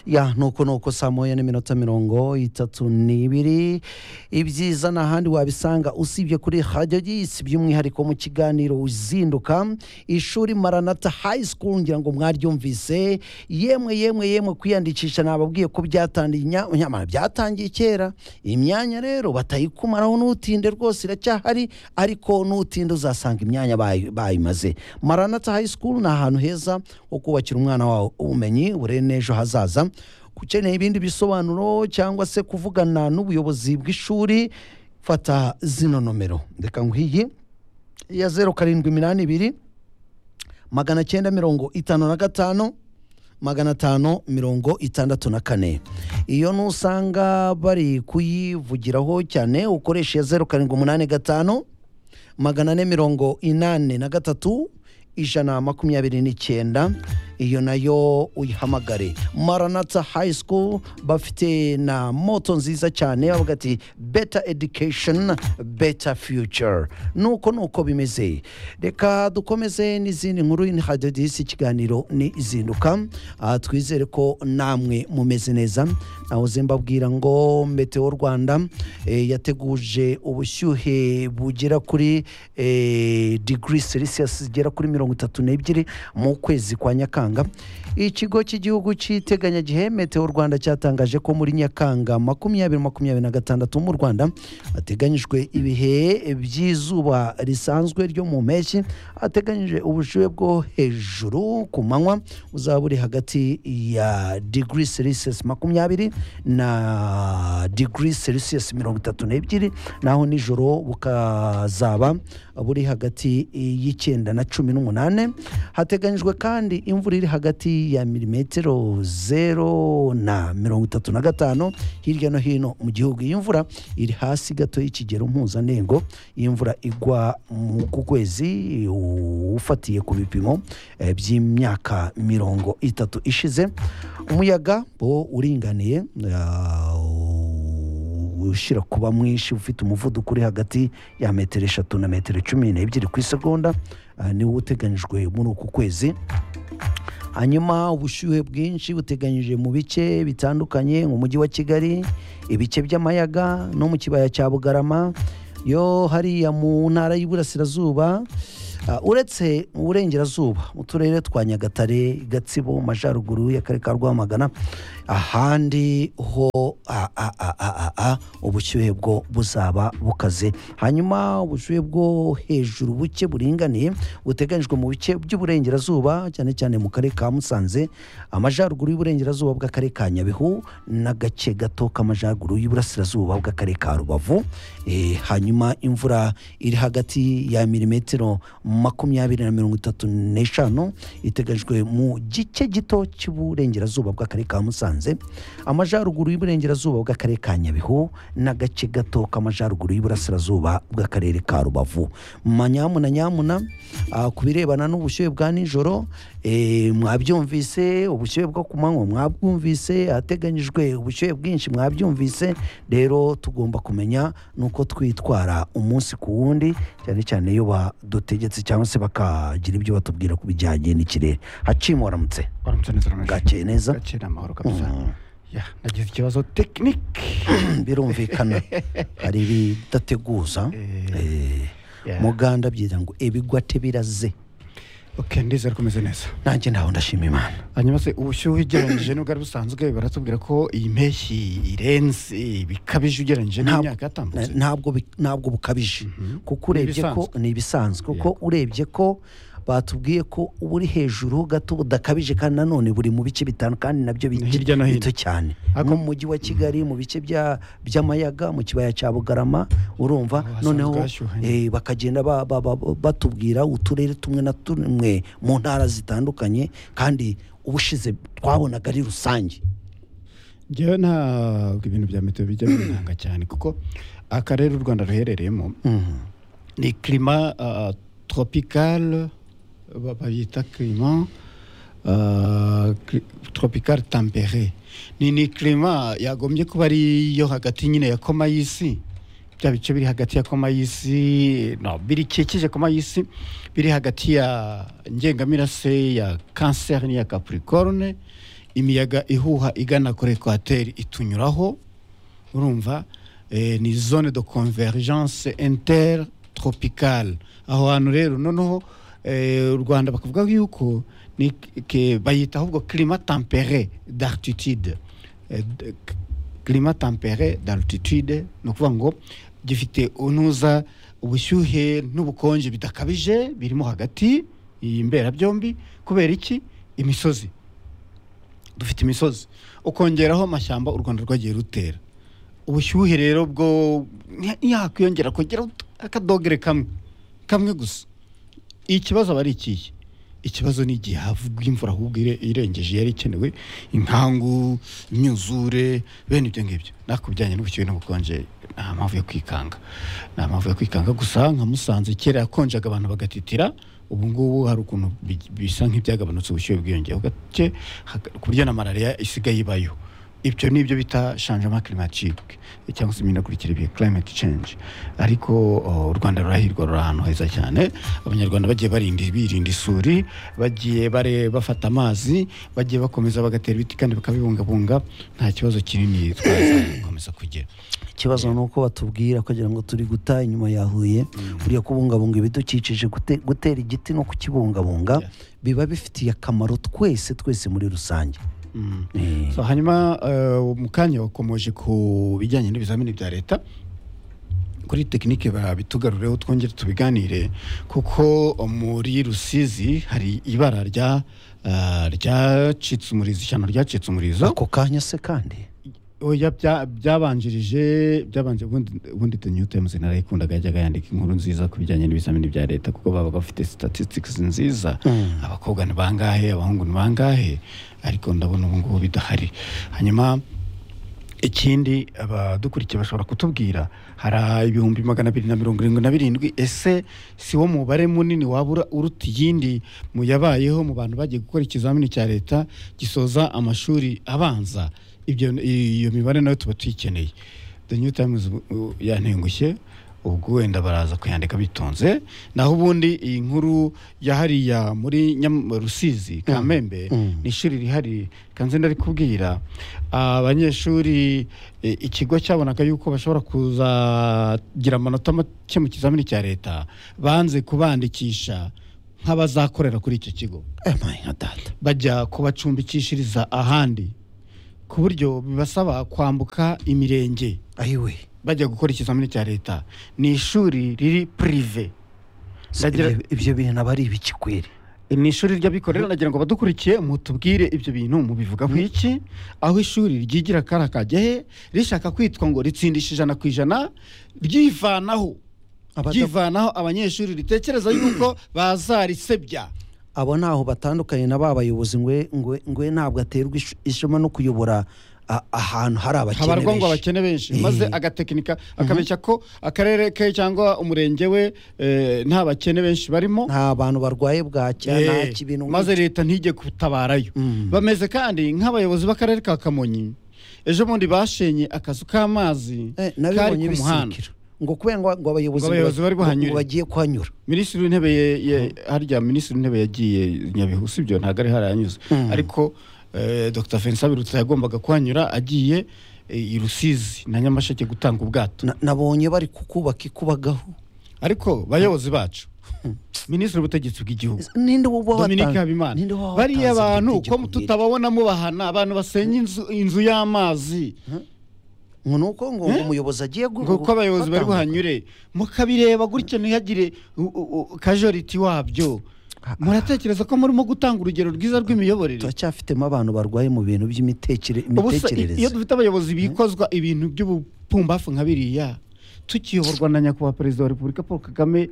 ya nuko nuko saa moya n'iminota mirongo itatu n'ibiri ibyiza nta handi wabisanga usibye kuri radiyo gisi by'umwihariko mu kiganiro uzinduka ishuri maranata hayi sikuru ngira ngo mwaryumvise yemwe yemwe yemwe kwiyandikisha nababwiye ko byatangiye inya- nyamara byatangiye kera imyanya rero batayikumaraho n'utinde rwose iracyahari ariko n'utinde uzasanga imyanya bayi- bayimaze maranata hayi sikuru ni ahantu heza ho kubakira umwana wawe ubumenyi burere n'ejo hazaza ukeneye ibindi bisobanuro cyangwa se kuvugana n'ubuyobozi bw'ishuri fata zino nomero reka nkwiye iya zeru karindwi iminani ibiri magana cyenda mirongo itanu na gatanu magana atanu mirongo itandatu na kane iyo nusanga bari kuyivugiraho cyane ukoresha iya zeru karindwi umunani gatanu magana ane mirongo inani na gatatu ijana makumyabiri n'icyenda iyo nayo uyihamagare maranata hayi sikuru bafite na moto nziza cyane bavuga ati beta edikesheni beta fiyucure nuko nuko bimeze reka dukomeze n'izindi nkuru ni hadiyo disi ikiganiro ni izinduka Ah, twizere ko namwe mumeze neza nahoze mbabwira ngo meteo rwanda eh, yateguje ubushyuhe bugera kuri eh, degree celsius zigera kuri mirongo itatu n'ebyiri mu kwezi kwa nyakanga ikigo cy'igihugu cy'iteganyagihe meteo rwanda cyatangaje ko muri nyakanga makumyabiri makumyabiri na gatandatu mu rwanda hateganyijwe ibihe by'izuba risanzwe ryo mu mpeshyi hateganyije ubushyuhe bwo hejuru ku manywa uzaba uri hagati ya degree celsius makumyabiri na degree celsius mirongo itatu n'ebyiri naho nijoro bukazaba buri hagati y'icyenda na cumi n'umunani hateganyijwe kandi imvura iri hagati ya milimetero zero na mirongo itatu na gatanu hirya no hino mu gihugu iyi mvura iri hasi gato y'ikigero mpuzandengo iyi mvura igwa mu ku kwezi ufatiye ku bipimo eh, by'imyaka mirongo itatu ishize umuyaga bo uringaniye ah, ushyira kuba mwinshi ufite umuvuduko uri hagati ya metero eshatu na metero cumi n'ebyiri ku isegonda ah, niwo uteganyijwe muri uku kwezi hanyuma ubushyuhe bwinshi buteganyije mu bice bitandukanye mujyi wa kigali ibice by'amayaga no mu kibaya cya bugarama yo hariya mu ntara y'iburasirazuba Ah, uretse mu burengerazuba mu turere twa nyagatare gatsibo mu majyaruguru y'akarere ka rwamagana ahandi ho a- a- a- a- a- a, ubushyuhe bwo buzaba bukaze hanyuma ubushyuhe bwo hejuru buke buringaniye buteganyijwe mu bice by'uburengerazuba cyane cyane mu karere ka musanze amajyaruguru y'uburengerazuba bw'akarere ka nyabihu n'agace gato k'amajyaruguru y'uburasirazuba bw'akarere ka rubavu Eh, hanyuma imvura iri hagati ya milimetero makumyabiri na mirongo itatu n'eshanu iteganyijwe mu gice gito cy'uburengerazuba bw'akarere ka musanze amajyaruguru y'uburengerazuba bw'akarere ka nyabihu n'agace gato k'amajyaruguru y'uburasirazuba bw'akarere ka rubavu manyamuna nyamuna ah, ku birebana n'ubushyuhe bwa nijoro eh, mwabyumvise ubushyuhe bwo ku manywa mwabwumvise hateganyijwe ubushyuhe bwinshi mwabyumvise rero tugomba kumenya nuko twitwara umunsi ku wundi cyane cyane iyo badutegetse cyangwa se bakagira ibyo batubwira ku bijyanye n'ikirere hacimu waramutse waramutse neza ramaji bwakeye neza gake ni amahoro kabisa Mm. ya nagize ikibazo tekinike birumvikana hari ibidateguza Eh, Yeah. muganda abyira ngo ibigwate biraze ok ndizera ko umeze neza nanjye ntawe ndashima imana hanyuma se ubushyuhe ugereranyije n'ubwari busanzwe baratubwira ko iyi mpeshyi irenze bikabije ugereranyije Ntabwo- n'imyaka Na- yatambutse ntabwo bi- ntabwo bukabije kuko urebye ko ni ibisanzwe kuko urebye ko batubwiye ko buri hejuru gato budakabije kandi nanone buri mu bice bitanu kandi nabyo bi- Hirya no hino. bito cyane Ariko- nko mu mujyi wa kigali mu bice bya- by'amayaga mu kibaya cya bugarama urumva Aho hasanzwe noneho hashyuhanye. eh, bakagenda ba- ba- ba- batubwira uturere tumwe na tumwe mu ntara zitandukanye kandi ubushize twabonaga ari rusange ngewe ntabwo ibintu bya meteo bijya binanga cyane kuko akarere u rwanda ruherereyemo Mhm. ni klima uh, tropical ba- bayita klima uh, cli- tropical tempere ni ni klima yagombye kuba ari yo hagati nyine ya koma y'isi bya bice biri hagati ya koma y'isi no birikikije koma y'isi biri hagati ya ngengamirase ya cancer n'iya capricorne imiyaga ihuha igana kuri ekwateri itunyuraho urumva eh, ni zone de convergence intertropicale aho hantu rero noneho eh, u rwanda bakavuga yuko ni ke- bayita ahubwo climat tempéré d'altitude Eh, d- k- climat tempéré d'altitude ni ukuvuga ngo gifite unuza ubushyuhe n'ubukonje bidakabije birimo hagati iyi mberabyombi kubera iki imisozi dufite imisozi ukongeraho amashyamba u rwanda rwagiye rutera ubushyuhe rero bwo ntiyakwiyongera kugera akadogere kamwe kamwe gusa ikibazo aba ari ikihe ikibazo ni igihe havugwa imvura ahubwo ire- irengeje yari ikenewe inkangu imyuzure bene ibyo ngibyo nakubijyanye n'ubushyuhe n'ubukonje nta mpamvu yo kwikanga nta mpamvu yo kwikanga gusa nka musanze kera yakonjaga abantu bagatitira ubu ngubu hari ukuntu bi- bisa nk'ibyagabanutse ubushyuhe bwiyongeye gake haka- ku buryo na malariya isigaye ibayo ibyo ni ibyo bita changement climatique cyangwa se iminagurikire bihe climate change ariko oh, u rwanda rurahirwa ruri ahantu heza cyane abanyarwanda bagiye barinda birinda isuri bagiye bare bafata amazi bagiye bakomeza bagatera ibiti kandi bakabibungabunga nta kibazo kinini twazakomeza kugira ikibazo ni uko batubwira kugira ngo turi guta inyuma ya huye buriya kubungabunga ibidukikije gute- gutera igiti no kukibungabunga Yeah. biba bifitiye akamaro twese twese muri rusange Mm. Eh, so hanyuma eh, mu kanya wakomeje ku bijyanye n'ibizamini bya leta kuri tekinike babitugarureho twongere tubiganire kuko muri rusizi hari ibara rya eh, ryacitse umurizo ishyano ryacitse umurizo ako kanya se kandi oya bya- byabanjirije byabanje ubundi- ubundi the new times narayikundaga yajyaga yandika inkuru nziza ku bijyanye n'ibizamini bya leta kuko babaga bafite statistics nziza Mm. abakobwa ni bangahe abahungu ni bangahe ariko ndabona ubu ngubu bidahari hanyuma ikindi abadukurikiye bashobora kutubwira hari ibihumbi magana abiri na mirongo irindwi na birindwi ese si wo mubare munini waba ura- uruta iyindi mu yabayeho mu bantu bagiye gukora ikizamini cya leta gisoza amashuri abanza ibyo iyo mibare nayo tuba tuyikeneye the new times uh, yantengushye ubwo wenda baraza kuyandika bitonze naho ubundi iyi nkuru yahariya muri Nyam- rusizi kamembe Mm. ni ishuri rihari kanze ndarikubwira abanyeshuri e, ikigo cyabonaga yuko bashobora kuzagira amanota make mu kizamini cya leta banze kubandikisha nk'abazakorera kuri icyo kigo Eh, my data bajya kubacumbikishiriza ahandi ku buryo bibasaba kwambuka imirenge ayiwe bajya gukora ikizamini cya leta ni ishuri riri pirive Se Ndagira- ibyo- ibyo bintu aba ari ibikikwere ni ishuri ry'abikorera nagira ngo badukurikiye mutubwire ibyo bintu mubivugaho iki aho ishuri ryigira kara kagehe rishaka kwitwa ngo ritsindisha ijana ku ijana ryivanaho Abada- ryivanaho abanyeshuri ritekereza yuko bazarisebya abo ntaho batandukanye na ba bayobozi ngwe ngwe ngwe ntabwo aterwa ish- ishema no kuyobora a- ahantu hari abakene habarwa ngo benshi abakene benshi Eh. maze agatekinika akabeshya ko akarere ke cyangwa umurenge we eh, nta bakene benshi barimo nta bantu barwaye bwacya nta Eh, kibintu maze leta ntijye kutabarayo Mm. bameze kandi nk'abayobozi b'akarere ka kamonyi ejo bundi bashenye akazu k'amazi Eh, kari nabibonye ku muhanda bisikira ngo kubera ngo ngo abayobozi Ngo abayobozi ngo- bari buhanyure. ngo bagiye kuhanyura minisitiri w'intebe ye- ye- harya minisitiri w'intebe yagiye nyabihu si byo ntabwo ari harayanyuze Mm. ariko eh, dr vincent biruta yagombaga kuhanyura agiye eh, i rusizi na nyamasheke gutanga ubwato Na- nabonye bari kukubaka ikubagaho ariko bayobozi bacu minisitiri w'ubutegetsi bw'igihugu ninde woba dominike habimana bariya bantu uko tutababona mubahana abantu basenya inzu- inzu y'amazi ngo nuko ngo ngo umuyobozi agiye gu- kuko abayobozi bari gutambuka. buhanyure mukabireba gutya ntihagire u- u- u- kajoriti wabyo Ah, ah. muratekereza ko murimo gutanga urugero rwiza rw'imiyoborere turacyafitemo abantu barwaye mu bintu by'imitekere- ubusa i- iyo imitekerereze dufite abayobozi bikozwa ibintu by'ubupumbafu nka biriya tukiyoborwa na nyakubahwa perezida wa repubulika paul kagame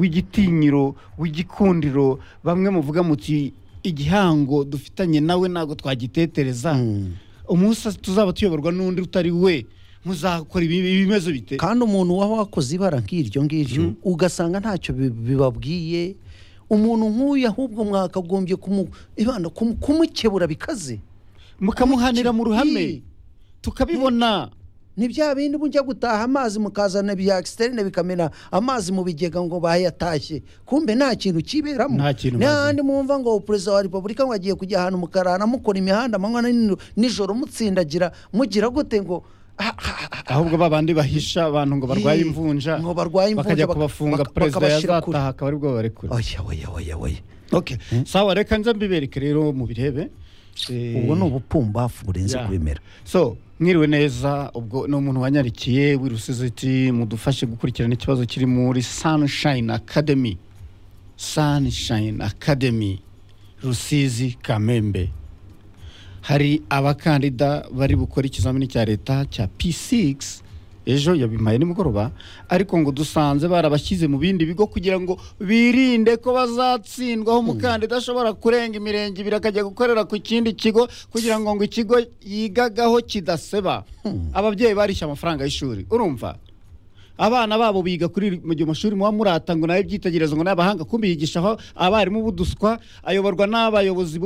w'igitinyiro w'igikundiro bamwe muvuga muti igihango dufitanye nawe ntabwo twagitetereza Mm. umunsi tuzaba tuyoborwa n'undi utari we muzakora ibi- ibi- ibimezo bite kandi umuntu waba wakoze ibara nk'iryo ngiryo ugasanga ntacyo bi- bibabwiye umuntu nk'uyu ahubwo mwakagombye kumu- ibana kumu- kumukebura bikaze mukamuhanira mu ruhame Ii. tukabibona ni bya bindi mujya gutaha amazi mukazana bya externe bikamena amazi mu bigega ngo bayatashye kumbe nta kintu kiberamo Nta kintu n'ahandi mwumva ngo perezida wa repubulika ngo agiye kujya ahantu mukarara mukora imihanda amanywa na nijoro- nijoro mutsindagira mugira gute ngo ah, ah, ah, ah, ahubwo babandi bahisha abantu ngo barwaye Ye, imvunja ngo barwaye imvunja, bakajya bak- kubafunga bak- perezida bakabashira kure. yazataha akaba aribwo babarekura oya oya oya oya okay sawa reka nze mbibereke rero mubirebe Eh, ubwo ni ubupumbafu burenze Yeah. kubimera so mwiriwe neza ubwo ni umuntu wanyarikiye w'irusizi iti mudufashe gukurikirana ikibazo kiri muri sunshine academy sunshine academy rusizi kamembe hari abakandida bari bukora ikizamini cya leta cya p6 ejo yabimpaye nimugoroba ariko ngo dusanze barabashyize mu bindi bigo kugira ngo birinde ko bazatsindwaho umukandida ashobora kurenga imirenge ibiri akajya gukorera ku kindi kigo kugira ngo ngo ikigo yigagaho kidaseba ababyeyi barishyura amafaranga y'ishuri urumva abana babo biga kuri mu gihe amashuri muba murata ngo nawe byitegerezo ngo n'abahanga kumbi yigishaho abarimu b'uduswa ayoborwa n'abayobozi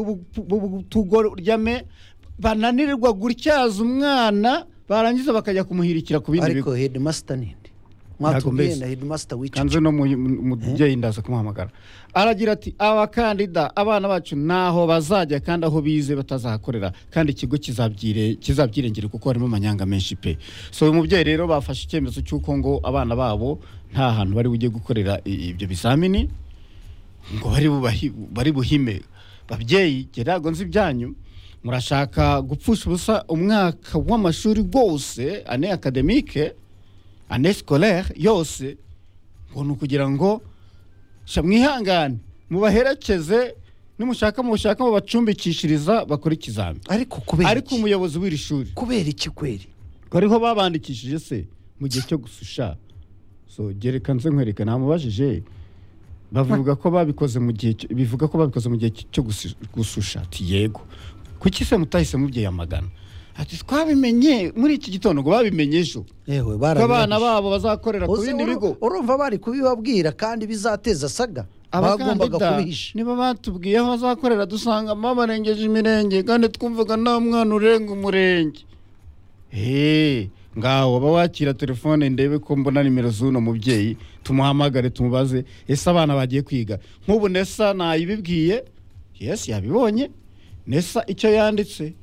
b'utugoryame bananirwa gutyaza umwana barangiza bakajya kumuhirikira ku bindi bigo ariko headmaster ninde Ntabwo mwatubwiye mbese. na headmaster w'icyo kanze no mu- mu- mubyeyi ndaza kumuhamagara aragira ati abakandida abana bacu ntaho bazajya kandi aho bize batazahakorera kandi ikigo kizabyire- kizabyirengere kuko harimo amanyanga menshi pe so uyu mubyeyi rero bafashe icyemezo cy'uko ngo abana babo nta hantu bari bujye gukorera i- ibyo bizamini ngo bari bubahi- bari buhime babyeyi gerago nzi ibyanyu murashaka gupfusha ubusa umwaka w'amashuri wose ane akademike ane scolaire yose ngo ni ukugira ngo sha mwihangane mubaherekeze nimushaka mushaka mubacumbikishiriza bakore ikizami ariko kubera ariko iki umuyobozi w'iri shuri kubera iki kweri ngo ariho babandikishije se mu gihe cyo gususha so gereka nze nkwereka namubajije bavuga ko babikoze mu gihe cyo- bivuga ko babikoze mu gihe cyo gusi- gususha ati yego kuki se mutahise mubyiyamagana ati twabimenye muri iki gitondo ngo babimenye ejo yewe ko abana barabirangije. babo bazakorera ku Uzi bindi uru- bigo urumva bari kubibabwira kandi bizateza saga bagombaga abakandida kubihisha nibo batubwiye aho bazakorera dusanga mama barengeje imirenge kandi twumvaga nta mwana urenga umurenge eee ngaho waba wakira telefone ndebe ko mbona nimero z'uno mubyeyi tumuhamagare tumubaze ese abana bagiye kwiga nk'ubu nesa nayibibwiye yesi yabibonye nesa icyo yanditse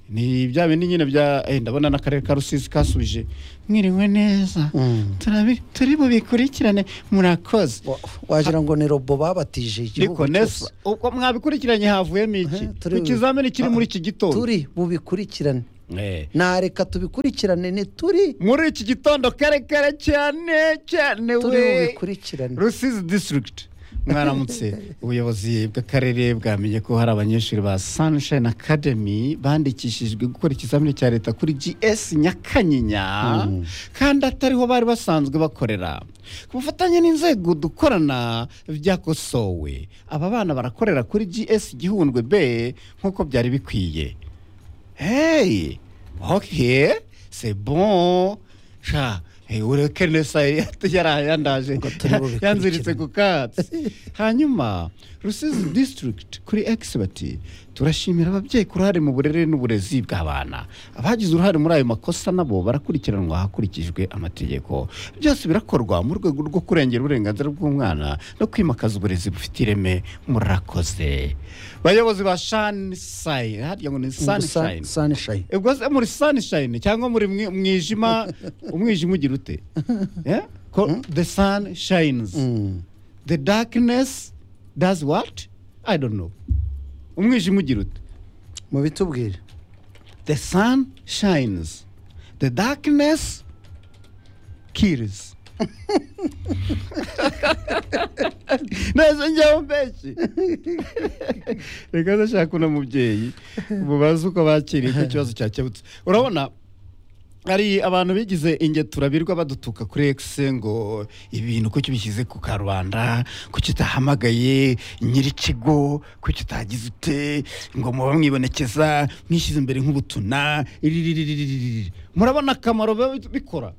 ni bya bindi nyine bya eh, ndabona n'akarere ka rusizi kasubije mwiriwe neza Mm. turabi- turi bubikurikirane murakoze Wa- wagira ngo ni robo babatije ariko igihugu nesa cyose ubwo mwabikurikiranye havuyemo iki Eh, turi- ku kizamini kiri muri iki gitondo turi bubikurikirane Eh. nareka tubikurikirane ni turi muri iki gitondo kare kare cyane cyane turi we bubikurikirane rusizi district mwaramutse ubuyobozi bw'akarere bwamenye ko hari abanyeshuri ba sunshine academy bandikishijwe gukora ikizamini cya leta kuri gs nyakanyinya Mm. kandi atariho bari basanzwe bakorera ku bufatanye n'inzego dukorana byakosowe aba bana barakorera kuri gs gihundwe b nk'uko byari bikwiye hey ok c'est bon sha hey, ureke nesa yarayandaje Ngo turi bubikurikirane. yanziritse ku katsi hanyuma rusizi district kuri expert turashimira ababyeyi ku ruhare mu burere n'uburezi bw'abana abagize uruhare muri ayo makosa nabo barakurikiranwa hakurikijwe amategeko byose birakorwa mu rwego rwo kurengera uburenganzira bw'umwana no kwimakaza uburezi bufite ireme murakoze bayobozi ba sunshine harya ngo ni sunshine sunshine ubwo se muri sunshine cyangwa muri mwi- mwijima umwijima ugira ute Eh? Ko the sun shines Mm. the darkness does what i don't know umwijima ugira ute mubitubwire the sun shines the darkness kills neza njyaho mbenshi reka ndashaka uno mubyeyi mubaze uko bakiriye icyo kibazo cyakebutse urabona hari abantu bigize ingeturabirwa badutuka kuri ekise ngo ibintu kuki bishyize ku karubanda kuki utahamagaye nyir'ikigo kuki utagize ute ngo muba mwibonekeza mwishyize imbere nk'ubutuna iriririririririri. murabona akamaro biba bikora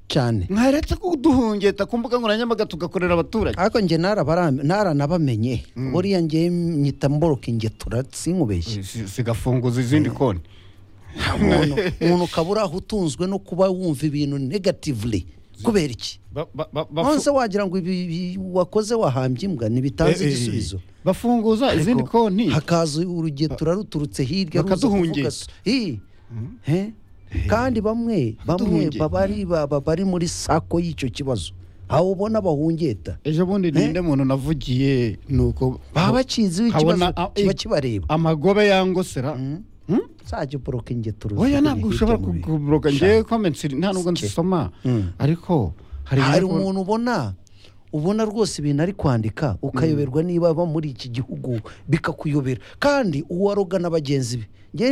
cyane mwaretse kuduhungeta ku mbuga nkoranyambaga tugakorera abaturage ariko njye narabaram- naranabamenye buriya njye nyita mboroka ingetura sinkubeshye zigafunguza izindi konti umuntu umuntu ukaba urahutunzwe no kuba wumva ibintu negatively kubera iki Ba- ba- ba- bafu- nonese wagira ngo ibi ibi wakoze wahambye imbwa ntibitanze Eh, eh, igisubizo bafunguza izindi Ariko konti hakaza urugetura ruturutse hirya ruza bakaduhungisha. kuvuga so- Hi. He? kandi bamwe bamwe Bakaduhungeta. baba ari- baba bari muri sako y'icyo kibazo aho ubona bahungeta ejo bundi ninde muntu navugiye ni uko baba bakizi ikibazo Kabona, ah, kiba eh, kibareba amagobe yangosera Hmm? uzajya uboroka ingeto oya ntabwo ushobora kuguroga ngewe komentsi nta nubwo Sike. nsoma Mm. ariko hari hari ibigo- umuntu ubona ubona rwose ibintu ari kwandika ukayoberwa niba aba muri iki gihugu bikakuyobera kandi uwaroga na bagenzi be Njye